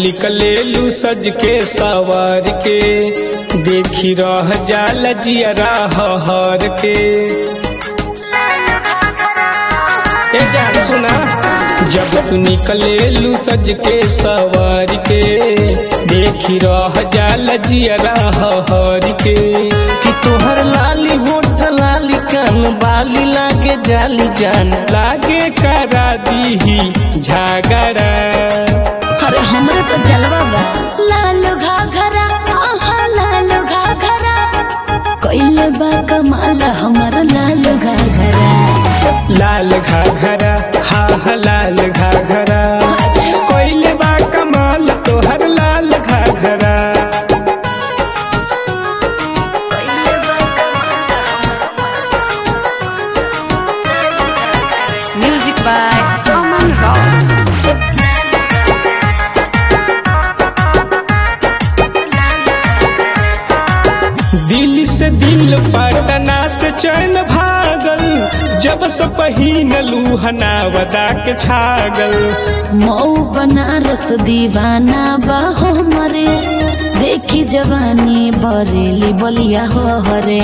निकलेलू सज के सवार के देखी रह जाल जियरा हर के ए जान सुना जब तू निकलेलू सज के सवार के देखी रह जाल जियरा हर के कि तोहर लाली होठ लाली कान बाली लागे जाली जान लागे करा दीही झगड़ा अरे हमरे तो जलवा बा लालो घाघरा आहा लालो घाघरा कइले बा कमाल हमर लालो घाघरा लाल घाघरा हा हा लाल घाघरा कोइले बा कमाल तोहर लाल घाघरा म्यूजिक बाय अमन रॉक दिल से दिल पटना से चैन भागल जब से पहिन लूहना वदा के छागल मऊ बनारस दीवाना बा हमरे देखी जवानी बरेली बलिया हो हरे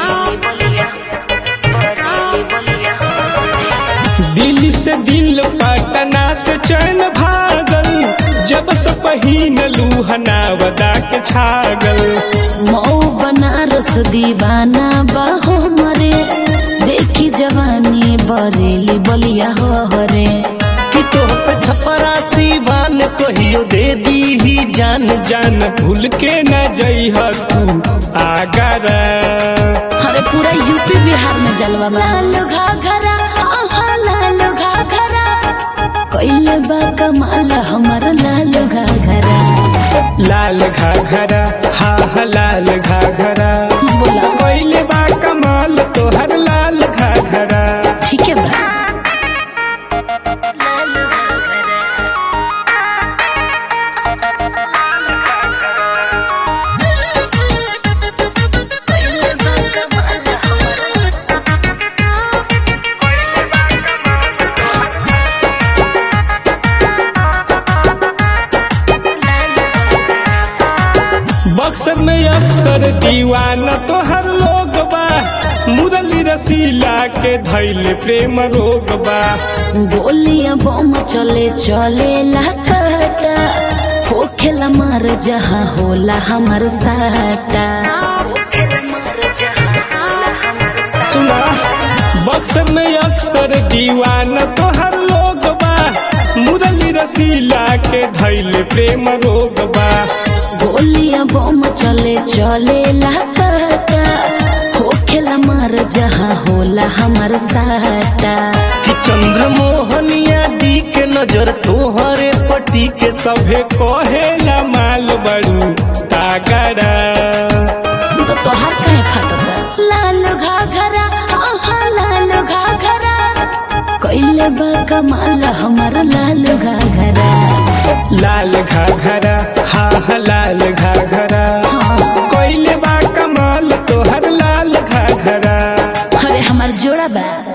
दिल से दिल पटना से चैन भागल जब से पहिन लूहना वदा के छागल मऊ बनारस दीवाना बा हमरे देखी जवानी बरेली बलिया हो हरे कि तोह पे छपरा सीवान कहियो दे दी ही जान जान भूल के न जइह तू आगरा अरे पूरा यूपी बिहार में जलवा बा लालो घाघरा आहा लालो घाघरा कइले बा कमाल हमर लालो घाघरा लाल घाघरा हा हा लाल घाघरा बोला कोइले बा कमाल तोहर लाल घाघरा ठीक है बा बक्सर में अक्सर दीवाना तोहर लोग बा मुरली रसीला के धैल प्रेम रोग बा गोलियां बम चले चले कहता होखेला मार जहाँ होला हमर साटा सुना बक्सर में अक्सर दीवाना तोहर लोग बा मुरली रसीला के धैल प्रेम रोग बा गोलियां बम चले चले कहता होखेला मार जहाँ होला हमर साटा कि चंद्र मोहनिया दी के नजर तोहरे पटी के सभे कहेला माल बड़ू तागड़ा तो तोहार काहे फाटता लालो घाघरा आहा लालो घाघरा कइले बा कमाल हमर लालो घाघरा लाल घाघरा हा हा लाल घाघरा कोइले बा कमाल तोहर लाल घाघरा अरे हमर जोड़ा बा